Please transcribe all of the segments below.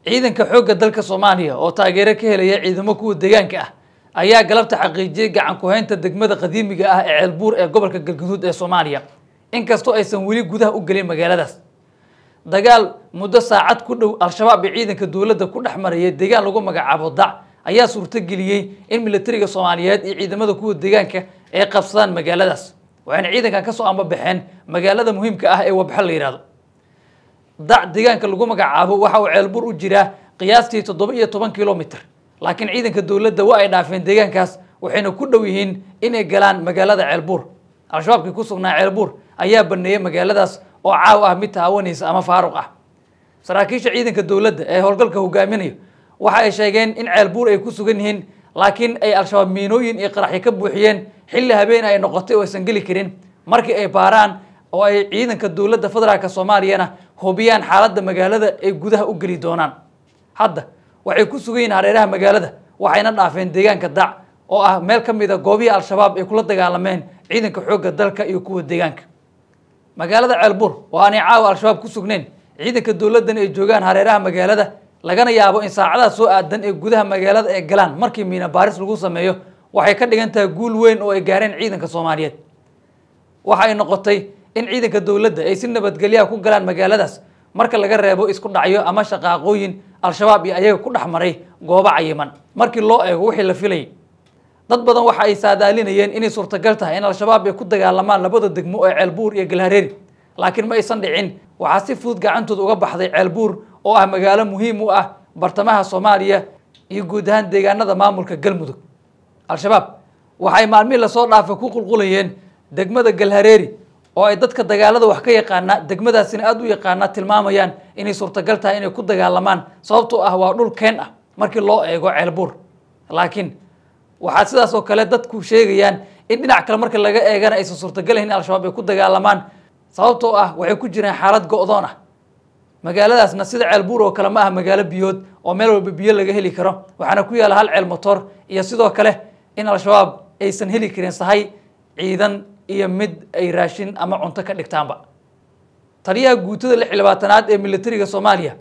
ciidanka xoogga dalka soomaaliya oo taageero ka helaya ciidamo kuwa deegaanka ah ayaa galabta xaqiijiyey gacan ku-haynta degmada qadiimiga ah ee ceelbuur ee gobolka galguduud ee soomaaliya inkastoo aysan weli gudaha u gelin magaaladaas dagaal muddo saacad ku dhow al-shabaab iyo ciidanka dowladda ku dhex marayay deegaan lagu magacaabo dac ayaa suurtogeliyey in militariga soomaaliyeed iyo ciidamada kuwa deegaanka ay qabsadaan magaaladaas waxayna ciidankan kasoo ambabaxeen magaalada muhiimka ah ee wabxo la yihahdo dac deegaanka lagu magacaabo waxa uu ceelbuur u jiraa qiyaastii toddoba iyo toban kilomitr laakiin ciidanka dowladda waa ay dhaafeen deegaankaas waxayna ku dhow yihiin inay galaan magaalada ceelbuur al-shabaabkii ku sugnaa ceelbuur ayaa baneeyey magaaladaas oo caaw ah mid taawanaysa ama faaruq ah saraakiisha ciidanka dowladda ee howlgalka hogaaminayo waxa ay sheegeen in ceelbuur ay ku sugan yihiin laakiin ay al-shabaab miinooyin iyo qaraxyo ka buuxiyeen xilli habeen ay noqotay oo aysan geli karin markii ay baaraan oo ay ciidanka dowladda federaalk soomaaliyana hubiyaan xaaladda magaalada ay gudaha u geli doonaan hadda waxay ku sugan yihiin hareeraha magaalada waxayna dhaafeen deegaanka dac oo ah meel ka mid a goobihii al-shabaab ay kula dagaalameen ciidanka xoogga dalka iyo kuwa deegaanka magaalada ceelbuur oo aanay caawa al-shabaab ku sugnayn ciidanka dowladdan ay joogaan hareeraha magaalada lagana yaabo in saacadaha soo aadan ee gudaha magaalada ay galaan markii miina baaris lagu sameeyo waxay ka dhigan tahay guul weyn oo ay gaareen ciidanka soomaaliyeed waxa ay noqotay in ciidanka dowladda ay si nabadgelyaha ku galaan magaaladaas marka laga reebo isku dhacyo ama shaqaaqooyin al-shabaab iyo ayaga ku dhex maray goobo cayiman markii loo eego wixii la filayay dad badan waxa ay saadaalinayeen inay suurtagal tahay in al-shabaab ay ku dagaalamaan labada degmo ee ceelbuur iyo galhareeri laakiin ma aysan dhicin waxaa si fudud gacantooda uga baxday ceelbuur oo ah magaalo muhiim u ah bartamaha soomaaliya iyo guud ahaan deegaanada maamulka galmudug al-shabaab waxay maalmihii lasoo dhaafay ku qulqulayeen degmada galhareeri oo ay dadka dagaalada wax ka yaqaana degmadaasina aada u yaqaana tilmaamayaan inay suurtagal tahay inay ku dagaalamaan sababtoo ah waa dhul keen ah markii loo eego ceelbuur laakiin waxaa sidaas oo kale dadku sheegayaan in dhinac kale marka laga eegana aysan suurtagalayn in al-shabaab ay ku dagaalamaan sababtoo ah waxay ku jiraan xaalad go-doon ah magaaladaasna sida ceelbuur oo kale ma ah magaalo biyood oo meel walba biyo laga heli karo waxaana ku yaala hal ceel motor iyo sidoo kale in al-shabaab aysan heli karin sahay ciidan iyo mid ay raashin ama cunto ka dhigtaanba taliyaha guutada lix iyo labaatanaad ee militariga soomaaliya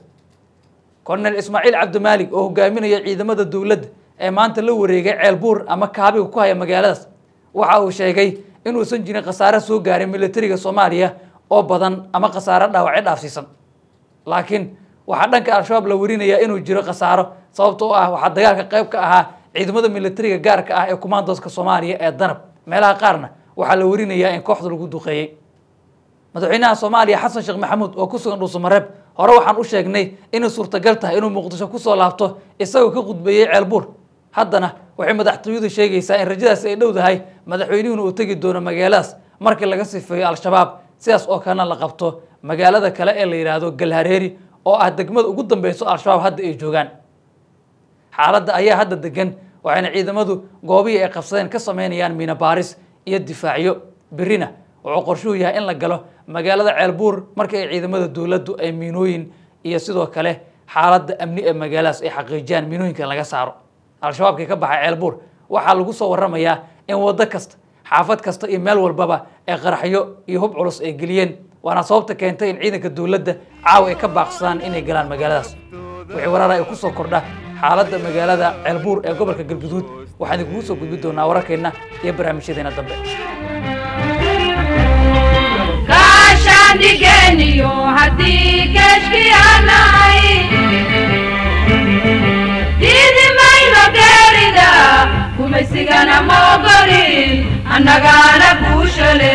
colonel ismaaciil cabdimaalig oo hogaaminaya ciidamada dowladda ee maanta la wareegay ceelbuur ama kaabiga ku haya magaaladaas waxa uu sheegay inuusan jirin khasaare soo gaarin militariga soomaaliya oo badan ama khasaare dhaawacyo dhaafsiisan laakiin waxaa dhanka al-shabaab la warinayaa inuu jiro khasaaro sababtoo ah waxaa dagaalka qayb ka ahaa ciidamada militariga gaarka ah ee kumaandooska soomaaliya ee danab meelaha qaarna waxaa la warinayaa in kooxda lagu duqeeyey madaxweynaha soomaaliya xasan sheekh maxamuud oo ku sugan dhuusamareeb hore waxaan u sheegnay inay suurtagal tahay inuu muqdisho kusoo laabto isagoo ka khudbeeyey ceelbuur haddana waxay madaxtooyadu sheegaysaa in rajadaasi ay dhow dahay madaxweynuhuna uu tegi doono magaaladaas markii laga sifeeyo al-shabaab sidaas oo kalena la qabto magaalada kale ee la yidhaahdo galhareeri oo ah degmada ugu dambeyso al-shabaab hadda ay joogaan xaaladda ayaa hadda degan waxayna ciidamadu goobihii ay qabsadeen ka sameynayaan miina baaris iyo difaacyo berrina wuxuu qorshuhu yahay in la galo magaalada ceelbuur markii ay ciidamada dowladdu ay miinooyin iyo sidoo kale xaaladda amni ee magaaladaas ay xaqiijiyaan miinooyinka laga saaro al-shabaabkii ka baxay ceelbuur waxaa lagu soo warramayaa in waddo kasta xaafad kasta iyo meel walbaba ay qaraxyo iyo hub culus ay geliyeen waana sababta keentay in ciidanka dowladda caawa ay ka baaqsadaan inay galaan magaaladaas wixii waraara ay kusoo kordha xaaladda magaalada ceelbuur ee gobolka galguduud waxaan idinkugu soo gudbi doonaa wararkeenna iyo barnaamijyadeena dambe kaashaandhigeniyo haddii geeshkiyaanahay diidimayno geerida kumaysigana moogolin annagaana kuushale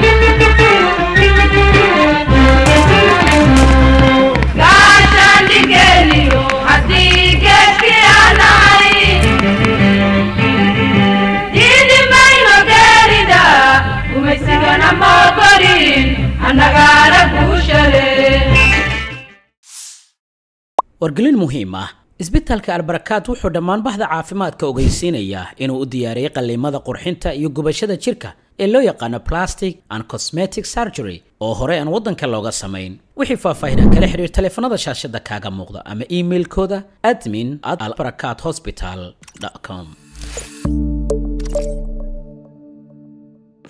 kaashaandhigeniyo haddii geeshkiyaanahay diidimayno geerida kumaysigana moogolin annagaana kuushale wargelin muhiim ah isbitaalka albarakaad wuxuu dhammaan bahda caafimaadka ogeysiinayaa inuu u diyaariyey qalliimada qurxinta iyo gubashada jirka ee loo yaqaano plastic and cosmetic surgery oo hore aan waddanka looga samayn wixii faahfaahinaa kala xiriir taleefanada shaashada kaaga muuqda ama iimailkooda admin at albarakaad hospital com